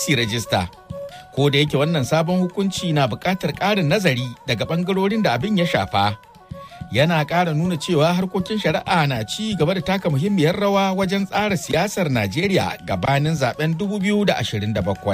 su rajista. Ko da yake wannan sabon hukunci na buƙatar ƙarin nazari daga ɓangarorin da abin ya shafa. Yana ƙara nuna cewa harkokin shari'a na ci gaba da taka muhimmiyar rawa wajen tsara siyasar Najeriya gabanin zaben 2027.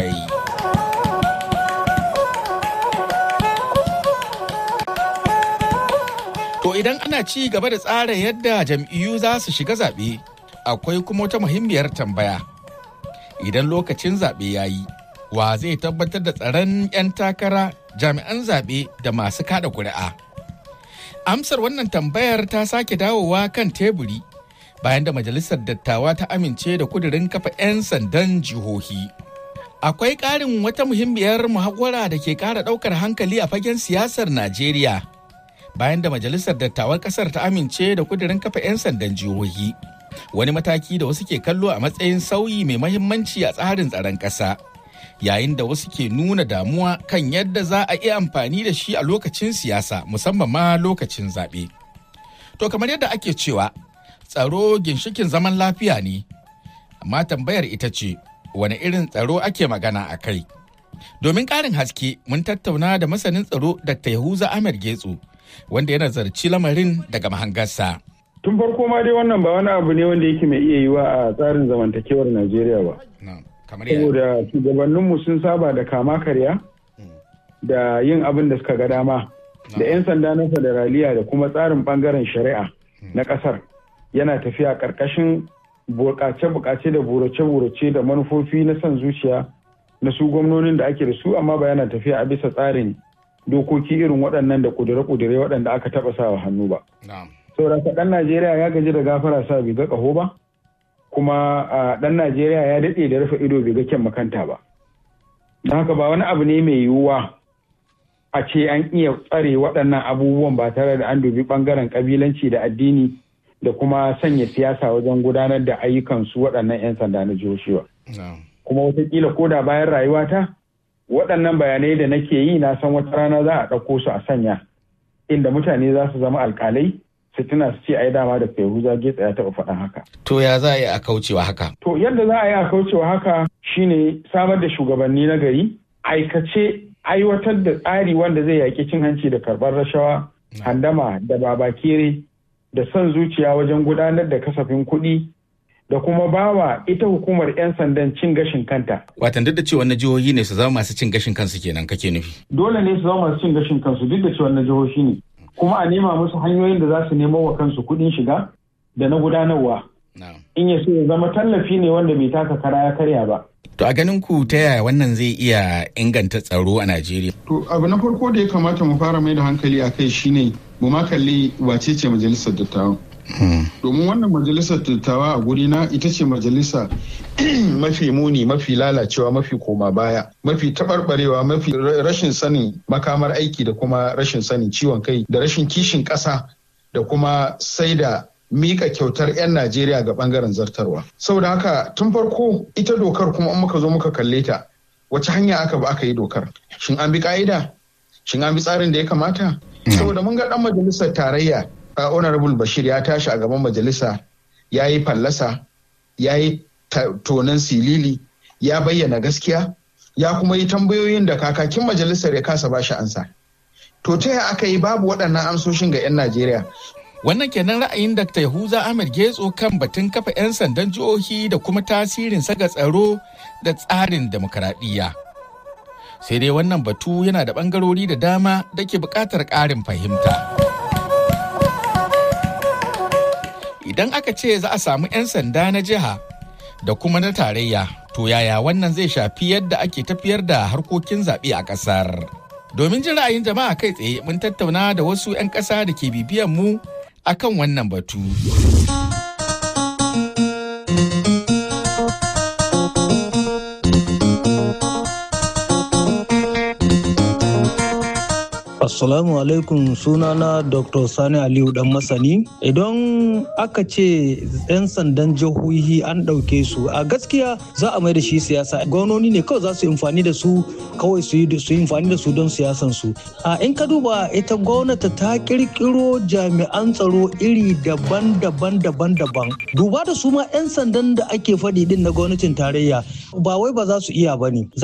To idan ana ci gaba da tsara yadda jam'iyyu za su shiga zaɓe, akwai kuma wata muhimmiyar tambaya. Idan lokacin zaɓe ya yi, wa zai tabbatar da tsaron 'yan takara jami'an zaɓe da masu kada kuri'a? Amsar wannan tambayar ta sake dawowa kan teburi bayan da Majalisar Dattawa ta amince da kudirin kafa 'yan sandan jihohi. Akwai ƙarin wata muhimmiyar muhawara da ke ƙara ɗaukar hankali a fagen siyasar Najeriya. bayan da majalisar dattawan kasar ta amince da kudirin kafa 'yan sandan jihohi wani mataki da wasu ke kallo a matsayin sauyi mai mahimmanci a tsarin tsaron ƙasa yayin da wasu ke nuna damuwa kan yadda za a iya amfani da shi a lokacin siyasa musamman ma lokacin zaɓe. To kamar yadda ake cewa tsaro ginshikin zaman lafiya ne, amma tambayar ita ce wani irin tsaro ake magana a kai. Domin ƙarin haske mun tattauna da masanin tsaro Dr. Yahuza Ahmed Getso wanda ya nazarci lamarin daga mahangarsa. Tun farko ma dai wannan ba wani abu ne wanda yake mai iya yiwa a tsarin zamantakewar Najeriya ba. Saboda shugabanninmu sun saba da kama karya da yin abin da suka ga dama da 'yan sanda na federaliya da kuma tsarin bangaren shari'a na kasar yana tafiya karkashin bukace-bukace da burace-burace da manufofi na son zuciya na su gwamnonin da ake da su amma ba yana tafiya a bisa tsarin dokoki irin waɗannan da kudure-kudure waɗanda aka taɓa sawa hannu ba. Saboda ɗan Najeriya ya gaji da gafara sa bai ga ƙaho ba, kuma ɗan Najeriya ya daɗe da rufe ido bai ga kyan makanta ba. Don haka ba wani abu ne mai yiwuwa a ce an iya tsare waɗannan abubuwan ba tare da an dubi ɓangaren ƙabilanci da addini da kuma sanya siyasa wajen gudanar da ayyukansu waɗannan 'yan sanda na jihohi ba. Kuma wataƙila ko da bayan rayuwata waɗannan bayanai da nake yi na san wata rana za a ɗauko su a sanya inda mutane za su zama alƙalai su tuna su ce ai dama da Yahuza Getsa ya taɓa faɗan haka. To ya za a yi a kaucewa haka? To yadda za a yi a kaucewa haka shine samar da shugabanni na gari aikace aiwatar da tsari wanda zai yaƙi cin hanci da karɓar rashawa handama da babakere da son zuciya wajen gudanar da kasafin kuɗi da kuma bawa ita hukumar 'yan sandan cin gashin kanta. Watan duk da cewa na jihohi ne su zama masu cin gashin kansu kenan kake nufi. Dole ne su zama masu cin gashin kansu duk da cewa na jihohi ne. Kuma a nema musu hanyoyin da za su nemo wa kansu kuɗin shiga da na gudanarwa. In ya so ya zama tallafi ne wanda bai taka kara ya karya ba. To a ganin ku ta yaya wannan zai iya inganta tsaro a Najeriya? To abu na farko da ya kamata mu fara mai da hankali a kai shine mu ma kalli wace ce majalisar dattawan. domin wannan majalisar dattawa a guri na ita ce majalisa mafi muni mafi lalacewa mafi koma baya mafi taɓarɓarewa mafi rashin sanin makamar aiki da kuma rashin sanin ciwon kai da rashin kishin ƙasa da kuma sai da mika kyautar 'yan najeriya ga ɓangaren zartarwa saboda haka tun farko ita dokar kuma in muka zo muka kalle ta wace hanya aka ba aka yi dokar shin an bi ka'ida shin an bi tsarin da ya kamata saboda mun ga ɗan majalisar tarayya Uh, honorable bashir ya tashi a gaban majalisa ya yi fallasa ya yi tonon silili ya bayyana gaskiya ya kuma yi tambayoyin da kakakin majalisar ya kasa bashi ansa to ta yaya aka yi babu waɗannan amsoshin ga 'yan najeriya wannan kenan ra'ayin dr yahuza ahmed getso kan batun kafa 'yan sandan jihohi da kuma tasirin saga tsaro da tsarin demokaradiyya sai dai wannan batu yana da ɓangarori da dama da ke buƙatar ƙarin fahimta. idan aka ce za a samu 'yan sanda na jiha da kuma na tarayya to yaya wannan zai shafi yadda ake tafiyar da harkokin zaɓe a ƙasar domin jin ra'ayin jama'a kai tsaye mun tattauna da wasu 'yan ƙasa da ke bibiyan mu akan wannan batu Assalamu alaikum sunana Dr. Sani Aliyu dan masani. Idan aka ce 'yan sandan jihohi an ɗauke su a gaskiya za a mai da shi siyasa. Gwamnoni ne kawai za su amfani da su kawai su yi amfani da su don siyasan su. A in ka duba ita gwamnati ta kirkiro jami'an tsaro iri daban-daban daban-daban. Duba da su ma 'yan sandan da ake faɗi din na gwamnatin tarayya ba wai ba za su iya ba ne.